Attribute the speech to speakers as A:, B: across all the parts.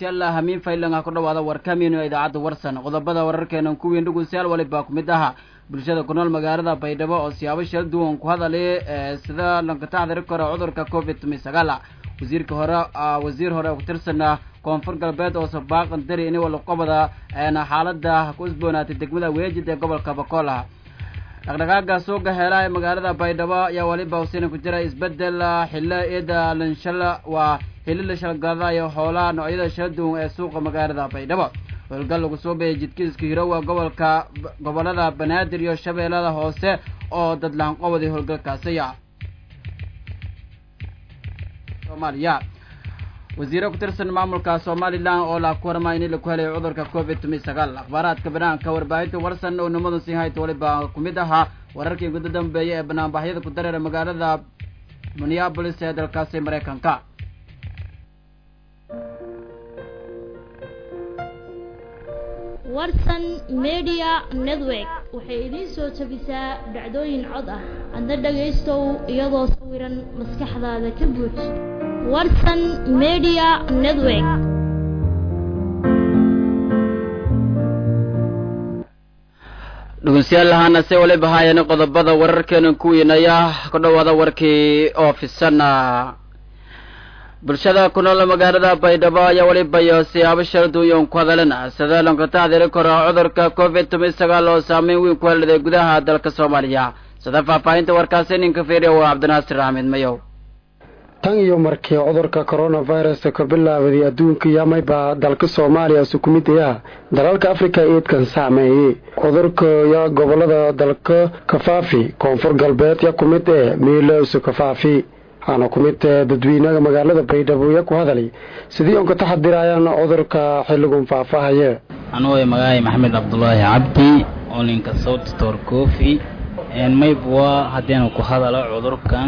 A: dhugunsiyaal hamiin faylan ah ku dhawaada warkamiino ee idaacadda warsan qodobada wararkeenan kuwiin dhugunsiyaal walibaa ku mid aha bulshada ku nool magaalada baydhabo oo siyaabo shal duwan ku hadalay sida lankataxdiri karo cudurka covid tumi sagaal wasiirka hore wasiir hore oo kutirsan koonfur galbeed oo sabaaqan dari ini walaqobada xaalada ku isboonaatay degmada weejid ee gobolka bakool dhaqdhaqaaga suuqa heelaha ee magaalada baydhabo ayaa waliba huseyna ku jira isbedel xillo iyada lanshal waa xilli la shalgadayo xoolaha noocyada shala duwan ee suuqa magaalada baydhabo howlgal lagu soo beeyay jidkiiska hirowa gobolka gobolada banaadir iyo shabeellada hoose oo dadlaan qowaday howlgalkaasiya soomaaliya wasiire ku tirsan maamulka somalilan oo la ku warmay in laku helay cudurka covid tumi sagaal akhbaaraadka banaanka warbaahinta warsan oo nimadu sii hayta waliba ku mid ahaa wararkii guda dambeeyay ee banaanbaxyada ku dareera magaalada minneabolis ee dalkaasi maraykanka
B: warsan media network waxay idiin soo jabisaa dhacdooyin cod ah adna dhagaystow iyadoo sawiran maskaxdaada ka buuj warsan media network
A: dhegeystayaal lahaana se waliba haayeen qodobada wararkeena kuwiinaya ku dhawaada warkii oo fisana bulshada ku nool magaalada baydhabo ayaa waliba iyo siyaabo shal duuyan ku hadalena sida lankataxdiri karo cudurka covid toban sagaal oo saameyn weyn ku heladay gudaha dalka soomaaliya sida faahfaahinta warkaasi ninka fiiriya waa cabdinaasir axmed mayow
C: tan iyo markii cudurka coronavirus ka bilaabaday adduunka yamayba dalka soomaaliya su ku mid ah dalalka afrika eedkan saameeyey cudurka yaa gobolada dalka kafaafi koonfur galbeed ya ku mid ee miilowsa kafaafi waxaana ku mid ee dadweynaha magaalada baydhabo ya ku hadalay sidii on ka taxadirayaan cudurka xilligun faahfaahaya
D: anugu magacaay maxamed cabdulaahi cabdi oo ninka sowdtor cofi maybwa haddiinu ku hadalo cudurkan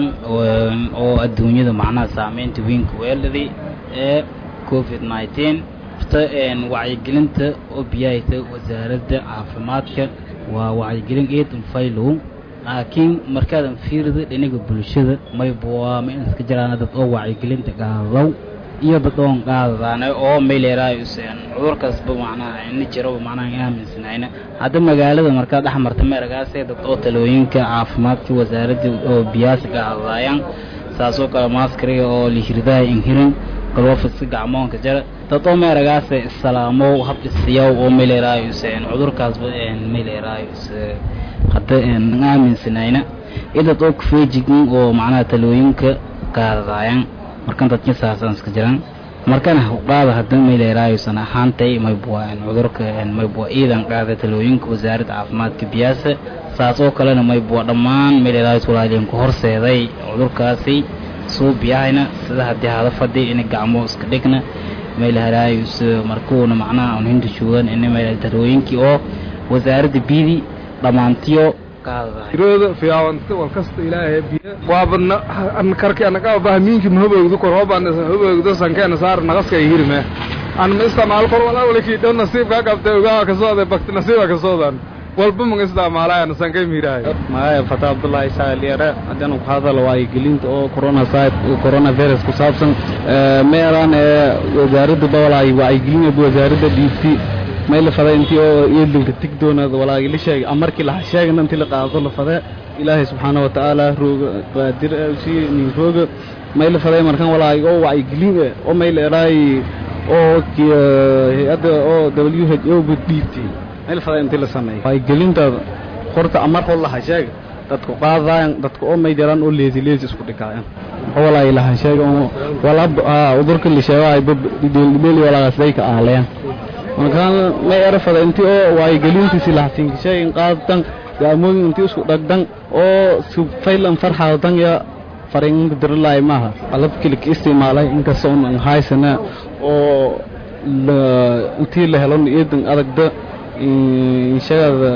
D: oo adduunyada macnaha saameynta weynka weeladay ee covid nineteen horta wacyigelinta oo biyahaysa wasaaradda caafimaadka waa wacyigelin eed unfaylow laakiin markaadan fiirida dhinaga bulshada maybwa ma iska jiraan dad oo wacyigelinta qaadadow iyo dad oon qaadadaana oo mayleeraayuseen cudurkaasba macnaha ina jiraba macnaha in aaminsanayna hadda magaalada markaa dhex marta meeragaasee dad oo talooyinka caafimaadka wasaaradda oo biyaasa qaadadaayaan saasoo kale maaskariga oo lihirdaha inhirin galwafiska gacmoonka jara dad oo meeragaase isalaamo hab isiyaw oo mayleeraayuseen cudurkaasba mayleeraayus hadda aaminsanayna iyo dad oo kufeejigin oo macnaha talooyinka qaadadaayaan markan dadka saasaan iska jiraan markana qaada hadda mayleeraayusan ahaantay maybwa cudurka maybwa iidan qaada talooyinka wasaaradda caafimaadka biyaasa saas oo kalena maybwa dhammaan mayleeraayus walaaliin ku horseeday cudurkaasi suu biyahayna sida haddii hada fadhi ina gacmo iska dhigna mayleeraayus markuuna macnaha un hinta joogan ina mayl talooyinkii oo wasaaradda biyadii dhammaantiyo
E: irooda fiyaawanta walkasta ilaahay biya waabadna karki anaga bahmiinki mahobowdu kor hoban hobowdu sankeena saar naqaska hirme an ma isticmaal kor walaa wala kii dhow nasiibka qabtay ogaa kasooda bakti nasiiba kasoodan walba ma isticmaalayaan sankay miiraay
F: magacay fata abdullaahi saaliyare haddana ku hadal wacyigelinta oo corona corona virus ku saabsan meeraan ee wasaaradda bawalaay wacyigelin wasaaradda dhiibti mayla fada intii oo iyadlinka tig doonaad walaagila sheegay amarkii laha sheegana intii la qaado la fada ilaahay subxaana wa tacaala rooga qaadir si nin rooga mayla faday markan walaag oo wacyigelin oo mayla eraay oo hay-adda oo w h o dhiibti mayla fada intii la sameeyay wacyigelinta horta amar hol laha sheega dadku qaadaayan dadku oo may jiraan oo leesi leesi isku dhigaayan walaay laha sheega wala udurka la sheegaay beli walaagaasday ka aaleyan markaan may erafada intii oo wacyigelintiisi lahasinkisheegin qaadatan gaamooyin intii isku dhagdan oo sufaylan farxadan ya fariinka diralaay maaha qalabkii ka isticmaalay inkastoo un haysana oo intii la helo iidan adagda shagada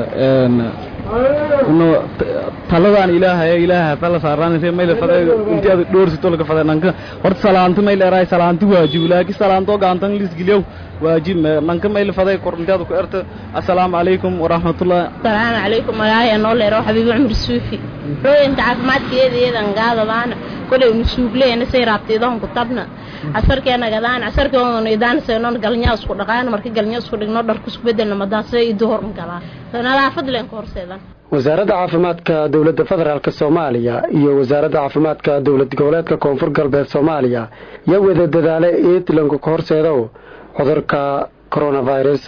F: taladaan ilaahay ilaahay tala saaraanaysa mayla faday intii aad dhoorsito laga faday nanka horta salaanti mayla eraay salaanti waajib laakiin salaanto gaantan lisgiliyow waajib nanka mayla faday kor intii aad ku erta assalaamu calaykum waraxmatullah
G: asalaamu calaykum magacaya noo leero xabiibi cumar suufi rooyinta caafimaadkeeda iyadan gaadadaana kolay unu suugleena say raabtiidahan ku tabna casarkeena gadaan casarkeena idaan seenon galnya isku dhaqaan marka galnya isku dhigno dharku isku bedelna madaasa idu horun galaa nadaafad leen ku horseedan
C: wasaaradda caafimaadka dowladda federaalk soomaaliya iyo wasaaradda caafimaadka dowlad goboleedka koonfur galbeed soomaaliya yaa wada dadaale eetlanku ka horseedo cudurka coronavirus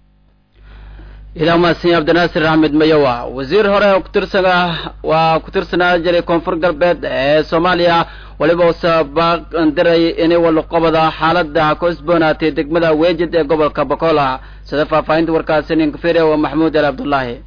A: idaa mahadsan cabdinaasir axmed mayowa wasiir hore oo kutirsan waa ku tirsanaa jiray koonfur galbeed ee soomaaliya weliba usa baaqdiray inay walaqobada xaalada ku isboonaatay degmada weejid ee gobolka bakola sida faahfaahinta warkaasi ninkafire waa maxamuud ali cabdullaahi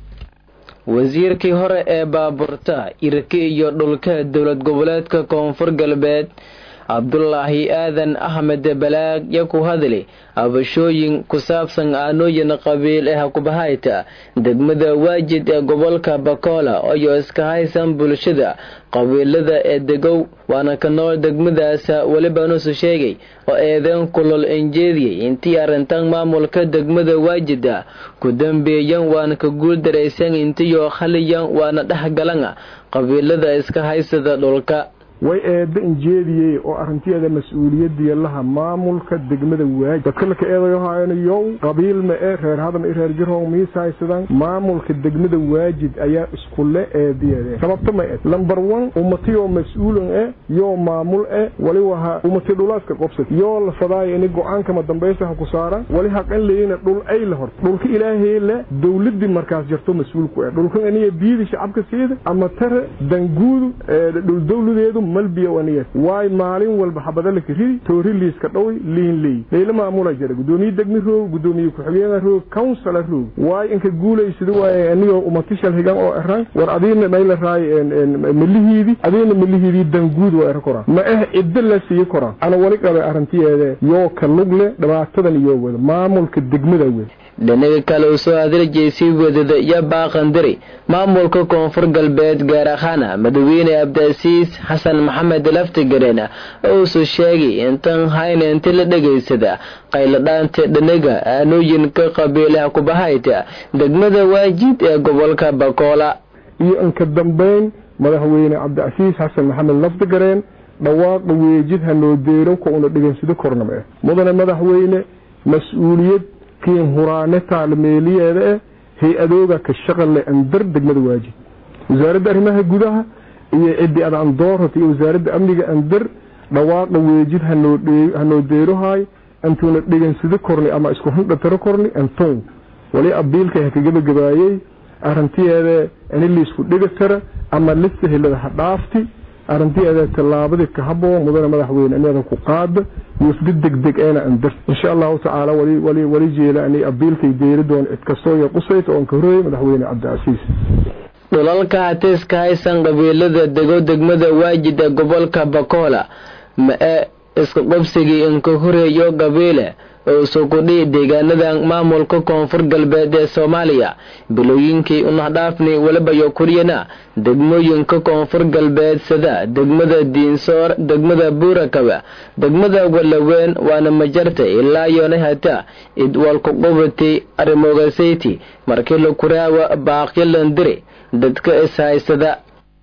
H: wasiirkii hore ee baabuurta irki iyo dhulka dowlad goboleedka koonfur galbeed cabdulaahi aadan axmed balaag yo ku hadli habashooyin ku saabsan aanooyin qabiil ee hakubahayta degmada waajid ee gobolka bakola iyo iska haysan bulshada qabiilada ee degow waana ka nool degmadaas weliba nusu sheegay oo eedeen kulol enjeediyey intii arrintan maamulka degmada waajida ku dambeeyan waana ka guul daraysan intiyo khaliyan waana dhexgalan qabiilada iska haysada dhulka
I: way eedda injeediyey oo arrinteeda mas-uuliyadiya laha maamulka degmada waajid dadka laka eedayohaanayow qabiil ma e reer hadan i reer jirhow miisaysadaan maamulka degmada waajid ayaa iskule eediyade sababta ma ed lamber one ummatiyoo mas-uulan e yoo maamul e wali waha ummati dhulaaska qobsad yoo la fadaayo ini go-aankama dambaysa ha ku saaraan wali haqan leyna dhul ay la horta dhulka ilaahay le dowladii markaas jarto mas-uulku e dhulkan aniga biidi shacabka siida ama tare danguudu dhul dowladeedu malbiya waniya waay maalin walba xabadalaka ridi toori liiska dhowy liin ley leyla maamula jira gudoomiye degmi roog gudoomiye ku-xigeenka roog councila roog waay inka guulaysada waay anigoo umatishal higan oo eran war adiina mayla raay malihiidi adiina malihiidii danguud waa era koraan ma eh ciddo la siiye koraan ana wali qabay arrintiyeede yoo ka lugle dhibaatadan iyo wada maamulka degmada wada
H: dhinaga kale uu soo hadaljeysay wadada iyo baaqandiri maamulka koonfur galbeed gaar ahaana madaxweyne cabdiasiis xasan maxamed laftigareen uusu sheegay intan hayna inti la dhegaysada qayladhaanta dhinaga aanooyinka qabiilaha kubahayta degmada waajid ee gobolka bakoola
I: iyo inka dambeyn madaxweyne cabdicasiis xasan maxamed laftigareen dhawaaqa weejid hanoo deerow ka una dhegaysado kornama eh mudane madaxweyne mas-uuliyad kiin huraane taalmeeliyeeda eh hay-adooga ka shaqale andar degmada waajid wasaaradda arrimaha gudaha iyo ciddi ad andoorata iyo wasaaradda amniga andar dhawaaqa weejid hanoo deerohaay antuuna dhegansado korni ama isku hundhataro korni antoon wali abiilka ha kagabagabaayey arrintiyeeda ini liisku dhegatara ama lisahilada ha dhaafti arrintiyeeda tallaabadii ka haboo mudane madaxweyne inada ku qaada wafdi degdeg eena andar insha allahu tacaala wali wali jeela ani abiilkay deeri doon cid kastoo iyo qusayt oon ka horreeyey madaxweyne cabdicasiis
H: dhulalka hatiiska haysan qabiilada dego degmada waajid ee gobolka bakoola ma e iska qobsigii inka horeeyo qabiile oo sukudhi deegaanadan maamulka koonfur galbeed ee soomaaliya bilooyinkii unahdhaafni welibayo kuryana degmooyinka koonfur galbeed sida degmada diinsoor degmada buurakaba degmada walaweyn waana majarta ilaa yoona hata idwalkuqubati arimogasayti markii la kuraawa baaqyalandiri dadka ishaysada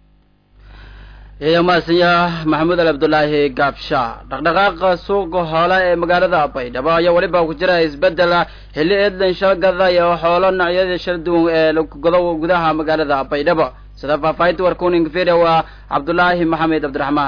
A: iyo maasanya maxamuud ali cabdulaahi gaabsha dhaqdhaqaaqa suuqa xoole ee magaalada baydhabo ayaa weliba ku jira isbedel xilli eedlan shalgada iyo xoolo noocyada shal duwan ee lagodo gudaha magaalada baydhabo sida faahfaahinta warkuning video waa cabdulaahi maxamed cabdiraxmaan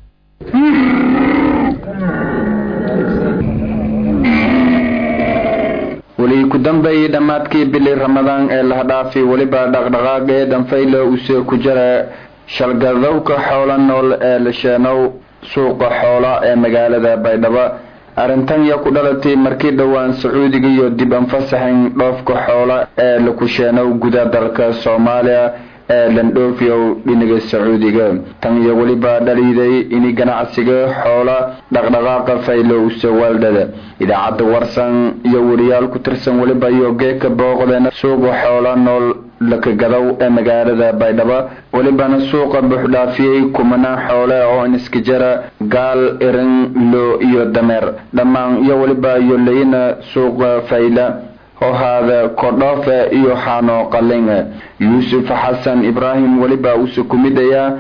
J: weli ku dambeeyey dhammaadkii bili ramadaan ee lahadhaafi weliba dhaqdhaqaaqee dhanfayla use ku jira shalgadowka xoola nool ee lisheenow suuqa xoola ee magaalada baydhabo arrintan yaa ku dhalatay markii dhowaan sacuudiga iyo dib anfasaxin dhoofka xoola ee lakusheenow guda dalka soomaaliya ee landhoofiyow dhinaga sacuudiga tan iyo weliba dhaliiday ini ganacsiga xoola dhaqdhaqaaqa faylo usawaaldhada idaacadda warsan iyo wariyaal ku tirsan weliba iyo geeka booqdeena suuqa xoola nool lakagadow ee magaalada baydhabo welibana suuqa buuxdhaafiyey kumanaan xoole oo iniskajara gaal irin loo iyo dameer dhammaan iyo weliba iyo leyna suuqa fayla hohaada kordhoofe iyo xaano qalin yuusuf xasan ibraahim weliba uuse ku midayaa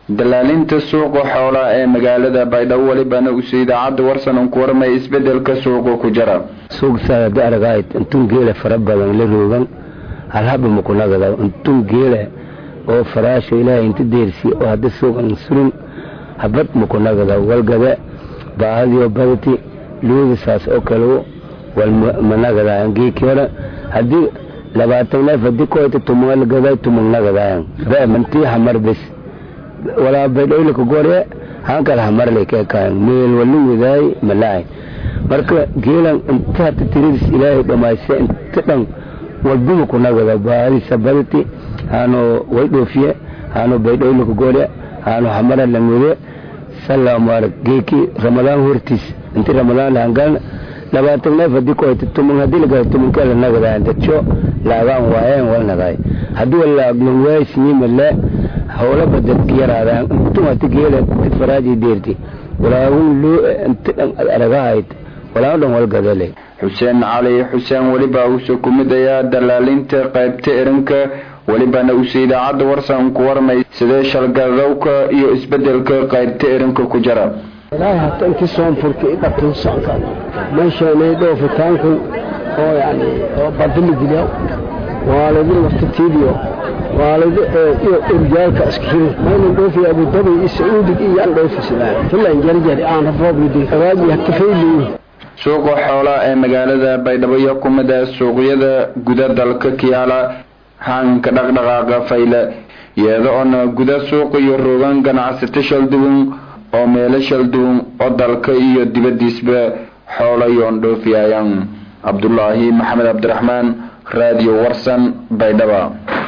J: dalaalinta suuqa xoolaha ee magaalada baydhabo welibana use idaacadda warsan un ku warmay isbedelka suuqa ku jira
K: suuqsaada aragayd intun geela fara badan la roogan halhaba makunagada intun geela oo faraasha ilaahay inta deersi oo hadda suuqan surin habad makunagada walgada baahadiyo badati luuda saas oo kale wal managadayan geeki hore haddii labaatan neef haddii koyta tumangaday tumangnagadayan mantii hamar bes walaa baydhowlika gore hankal hamarle keekayan meel waluwidaay malaay marka geelan inta hata tiridis ilaahay dhamaysya inta dhan walbuma kunagada baahadiisa badati haano way dhoofiye haano baydhowlika gore haano hamara langwede salaamuarag geeki ramadaan hortiis inti ramadaan lahangalna labaatan neef haddii koyta tuman haddii lagada tumankala nagadayan dadjo laagaan waayeen walnagaay haddii walaagnan waaysinyimale howlaba dadka yaraadaan intum hati geela faraaji deerti walaagun loo inta dhan aragahayd walaagun dhan walgadale
J: xuseen cali xuseen weliba uuse ku mid ayaa dalaalinta qaybta erinka welibana uuse idaacadda warsan ku warmay sidee shalgadowka iyo isbedelka qaybta erinka ku jira
C: ilaahay hata intii soonfurka i dhabtay socka meeshaanay dhoofitaanku oo yani oo badili dilya waalidi laftatiidiyo waalidi iyo urjaalka iskiri maynan dhoofi abudabi iyo sacuudig iyo aan dhoofi sidaan filan jarjari aan rafoobidi awaaji hakafayliyi
J: suuqa xoolaha ee magaalada baydhabo iyo ku mid ah suuqyada guda dalka kiyaala hanka dhaqdhaqaaqa fayle iyada oona guda suuqa iyo rogan ganacsato shalduwan oo meelo shalduwan oo dalka iyo dibadiisba xoola yoon dhoofiyayaan cabdulaahi maxamed cabdiraxmaan radio warsan baydhaba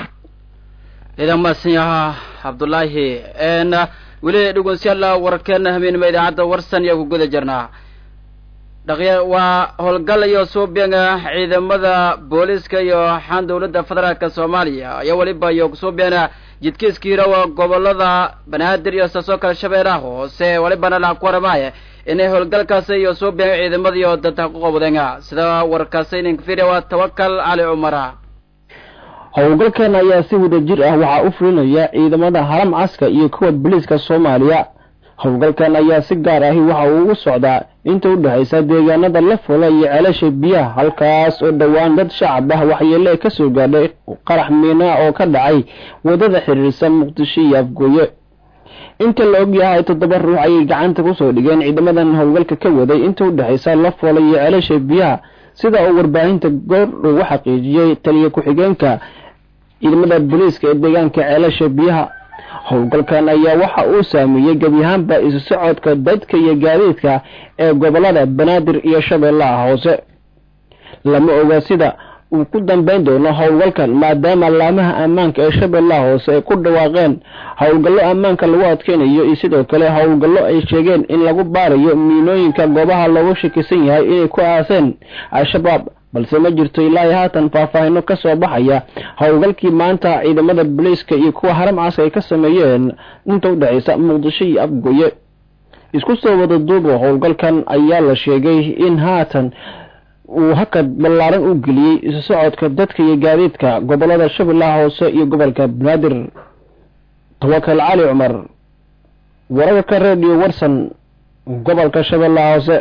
A: idan maasan yaha cabdulaahi weli dhegeystayaal wararkeena habeenima idaacadda warsan iyo ku guda jirnaa dhaqya waa howlgal iyo suubianga ciidamada booliska iyo xaan dowladda federaalka soomaaliya iyo weliba iyo kusuubiana jidkiiskiirawa gobolada banaadir iyo saasoo kale shabeellaha hoose welibana laha ku waramaya inay howlgalkaasi iyo suubianga ciidamada iyo dadka ku qabdeenga sida warkaasi ninka fiiriya waa tawakal cali cumara
L: howlgalkan ayaa si wada jir ah waxaa u fulinaya ciidamada haram caska iyo kuwa booliiska soomaaliya howlgalkan ayaa si gaar ahi waxa uu ugu socdaa inta u dhexaysa deegaanada la fula iyo ceelasha biyaha halkaas oo dhowaan dad shacab ah waxyeele ka soo gaadhay qarax miinaa oo ka dhacay wadada xiriirsan muqdisho iyo afgooye inta la og yahay toddoba ruux ayay gacanta kusoo dhigeen ciidamadan howlgalka ka waday inta u dhexaysa la fula iyo ceelasha biyaha sida uu warbaahinta goor ugu xaqiijiyey taliya ku-xigeenka ciidamada booliiska ee deegaanka ceelasha biyaha howlgalkan ayaa waxa uu saameeyey gebi ahaanba isu socodka dadka iyo gaadiidka ee gobolada banaadir iyo shabeellaha hoose lama oga sida uu ku dambeyn doono howlgalkan maadaama laamaha ammaanka ee shabeellaha hoose ay ku dhawaaqeen howlgallo ammaanka lagu adkeynayo iyo sidoo kale howlgallo ay sheegeen in lagu baarayo miinooyinka goobaha loogu shakisan yahay inay ku aaseen al-shabaab balse ma jirto ilaa haatan faahfaahino ka soo baxaya howlgalkii maanta ciidamada booliiska iyo kuwa haram caska ay ka sameeyeen inta u dhexaysa muqdisho iyo afgoye isku soo wada duubo howlgalkan ayaa la sheegay in haatan uu hakad ballaaran u geliyey isu socodka dadka iyo gaadiidka gobolada shabeellaha hoose iyo gobolka banaadir tawakal cali cumar wararka radio warsan gobolka shabeellaha hoose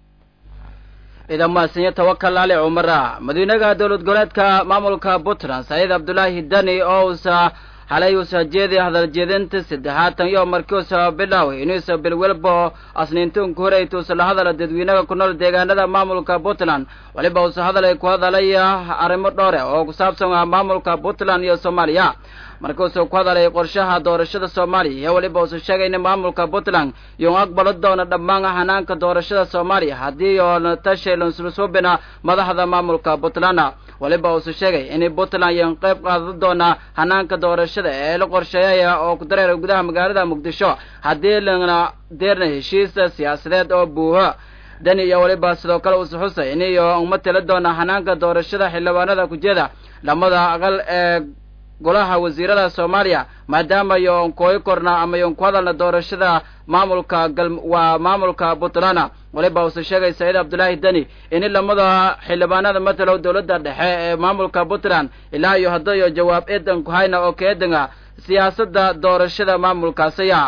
A: ciidan mahadsanyo tawakal cali cumara madiinaha dowlad goboleedka maamulka puntland saciid cabdulaahi dani oo uusa xalay uusa jeedi hadal jeedinta saddexaatan iyo markii uusa bilaaway inuusa bilwelbo asniintuunka horeytuusa la hadala dadweynaha ku nool deegaanada maamulka puntland weliba uusa hadalay ku hadalaya arrimo dhowre oo ku saabsan ah maamulka puntland iyo soomaaliya markuusuu ku hadalay qorshaha doorashada soomaaliya iyo weliba uusa sheegay in maamulka puntland yoon aqbalo doona dhammaan hanaanka doorashada soomaaliya haddii yoona tashay lansusuubina madaxda maamulka puntland weliba uusa sheegay in puntland yoon qayb qaadan doona hanaanka doorashada ee la qorsheeyaya oo ku dareera gudaha magaalada muqdisho haddii lana deerna heshiisa siyaasadeed oo buuho dani iyo weliba sidoo kale uusa xusay in iyo uma tila doona hanaanka doorashada xildhibaanada kujeeda lamada aqal ee golaha wasiirada soomaaliya maadaama yoon kooyi korna ama yoon ku hadalna doorashada maamulka gal waa maamulka puntland waliba uuse sheegay saciid cabdulaahi deni in lamada xildhibaanada matalow dowladda dhexe ee maamulka puntland ilaa iyo haddayo jawaab eedan ku hayna oo keedanga siyaasadda doorashada maamulkaasiya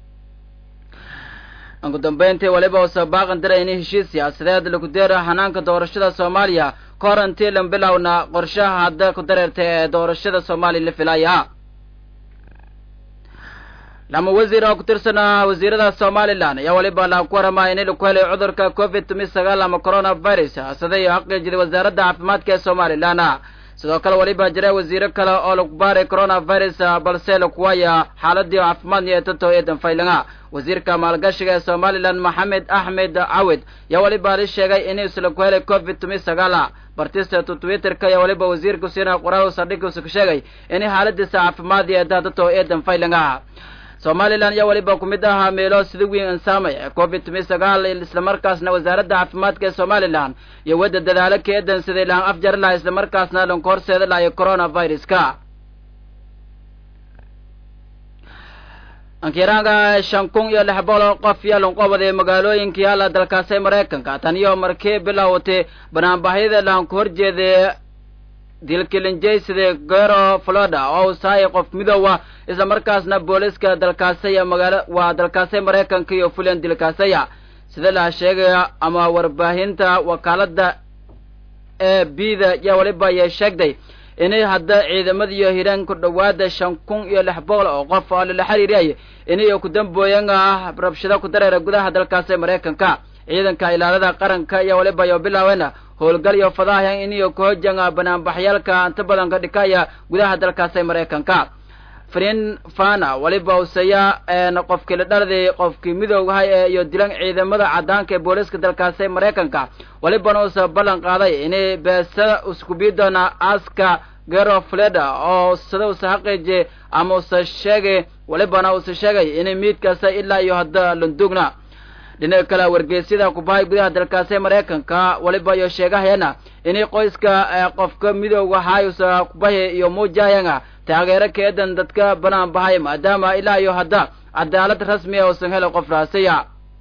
A: ugu dambeyntii waliba uusa baaqan diray in heshiis siyaasadeed lagu deera hanaanka doorashada soomaaliya ka hor intii lan bilowna qorshaha hadda ku dareertay ee doorashada soomaaliya la filaya lama wasiir oo ku tirsanaa wasiirada somalilan ayaa waliba la ku waramaya in laku helay cudurka covid tumi sagaal ama coronavirus siday xaqiijiday wasaaradda caafimaadka ee somalilan sidoo kale waliba jira wasiiro kale oo lagu baaray coronavirus balse lakuwaya xaaladii caafimaadni ee tato ee danfaylanga wasiirka maalgashiga ee somalilan maxamed axmed cawid yaa waliba la sheegay in isla ku helay covid tumi sagaal bartista twitterka ayaa waliba wasiirka siina qoraal saldhigkiisa ku sheegay in xaaladiisa caafimaadi ee tato ee danfaylanga somalilan ayaa waliba ku mid ahaa meelo sida weyn ansaamay ee covid tumi sagaal islamarkaasna wasaaradda caafimaadka ee somalilan iyo wadda dadaalo keedan siday laan afjar laha islamarkaasna lanka horseeda lahayo coronaviruska ankiraanga shan kun iyo lix boqol oo qof yaa lanqobaday magaalooyinka yaala dalkaasi maraykanka tan iyo markii bilowtay banaanbaxyada laanku horjeeday dilkilinjaysida gero florida oo uu sahay qof midoowa isla markaasna booliska dalkaasaya magaala waa dalkaasay maraykanka iyo fulan dilkaasaya sida la sheegaya ama warbaahinta wakaalada e b da yaa waliba ayay sheegtay inay hadda ciidamadiiyo hiraan ku dhawaada shan kun iyo lix boqol oo qof oo lala xiriiriyay inay ku dambooyan ah rabshado ku dareera gudaha dalkaasi maraykanka ciidanka ilaalada qaranka iyo waliba iyo bilaawena howlgal iyo fadaahan iniyo kahojanga banaanbaxyaalka inta badan ka dhikaya gudaha dalkaasi maraykanka frin fana waliba usaya qofkii la dhalday qofkii midoogahay ee iyo dilan ciidamada cadaanka ee booliska dalkaasi maraykanka walibana uusa ballan qaaday inay beesa iskubi doona aska gero fleda oo sida usa xaqiijiyay ama usa sheegay walibana usa sheegay inay miidkaasa ilaa iyo hadda landugna dhinaca kale wargeysyada kubahay gudaha dalkaasi maraykanka waliba iyo sheegahayana inay qoyska qofka midooga hayusa kubahi iyo muujahayanga taageero keedan dadka banaan bahay maadaama ilaa iyo hadda cadaalad rasmiya uusan helin qof raasiya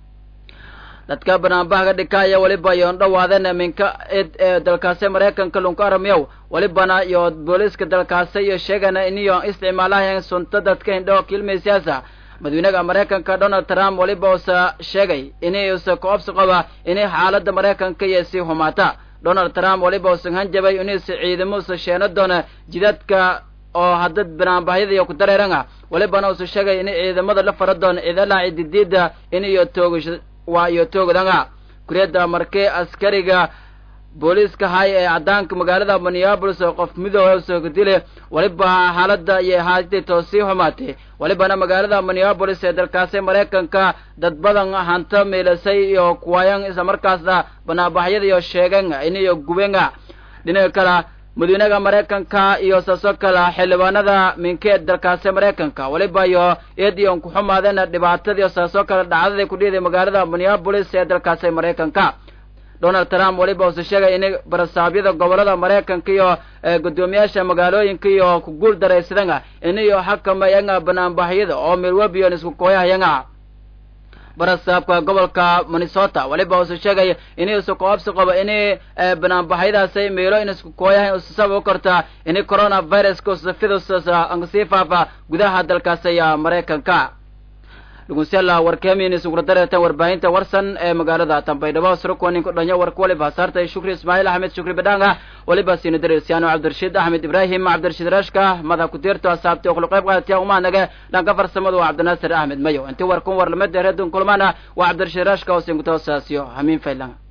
A: dadka banaanbaha ka dhikaya waliba iyo dhawaadeen minka id ee dalkaasi maraykanka lunku aramiyow walibana iyo booliska dalkaasi iyo sheegana iniyo isticmaalahayan sunta dadka hindhoo kilmaysiyaasa madaxweynaha maraykanka donald trump waliba usa sheegay inay usa koobsi qaba inay xaaladda maraykanka iyo sii humaata donald trump waliba usan hanjabay inuusa ciidamo usa sheeno doona jidadka oo hadda banaanbahyada iyo ku dareeranga walibana usa sheegay inay ciidamada la fara doona ciidalaha cididiida in iyo toogasho waa iyo toogdanga kuriyadda markee askariga booliiska hay ee cadaanka magaalada minneabolis oo qof midooba usoo kadile waliba xaaladda iyo haaditoo sii xumaatay walibana magaalada minneabolis ee dalkaasi maraykanka dad badan hanto miilasay iyo kuwayan isla markaasna banaabaxyada iyo sheegen iniyo gubenga dhinaca kale madaxweynaha maraykanka iyo saasoo kale xildhibaanada minkeed dalkaasi maraykanka waliba iyo eediyon ku xumaadeen dhibaatadii saasoo kale dhacdadii ku dhiiday magaalada minneabolis ee dalkaasi maraykanka donald trump waliba uuse sheegay inay barasaabyada gobolada maraykanka iyo guddoomiyaasha magaalooyinka iyo ku guul daraysadanga inayo xakamayanga banaanbaxyada oo milwebion isku kooyahayanga barasaabka gobolka minnesota waliba uuse sheegay inuusa koobsi qabo inay banaanbaxyadaasi meelo in isku kooyahan usasaba u korta inay coronaviruska usafidusasa sii faafa gudaha dalkaasi maraykanka dhugunsyaala warkeemiin isugula dareertan warbaahinta warsan ee magaalada tambaydhabo surakuwanin ku dhanyo warka waliba hasaartay shukri ismaaciil axmed shukri badhaanga waliba siina dareersiyaano cabdirashiid axmed ibraahim cabdirashiid rashka mada ku-tiirto asaabti okula qayb qaadatiya umaanage dhanka farsamada waa cabdinaasir axmed mayo intii warkun war lamada reedun kulmaana waa cabdirashiid rashka oo singutoosaasiyo hamiin faylanga